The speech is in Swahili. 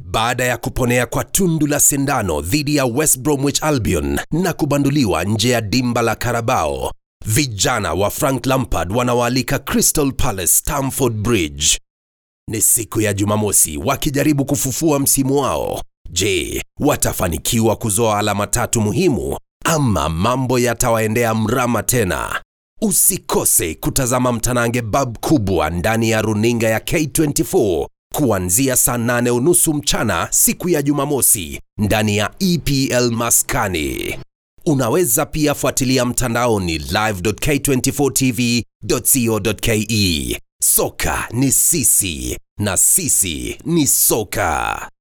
baada ya kuponea kwa tundu la sindano dhidi ya West Bromwich Albion na kubanduliwa nje ya dimba la Carabao. Vijana wa Frank Lampard wanawaalika Crystal Palace Stamford Bridge. Ni siku ya Jumamosi wakijaribu kufufua msimu wao. Je, watafanikiwa kuzoa alama tatu muhimu ama mambo yatawaendea mrama tena? Usikose kutazama mtanange bab kubwa ndani ya runinga ya K24 kuanzia saa nane unusu mchana siku ya Jumamosi ndani ya EPL Maskani. Unaweza pia fuatilia mtandaoni live.k24tv.co.ke. Soka ni sisi na sisi ni soka.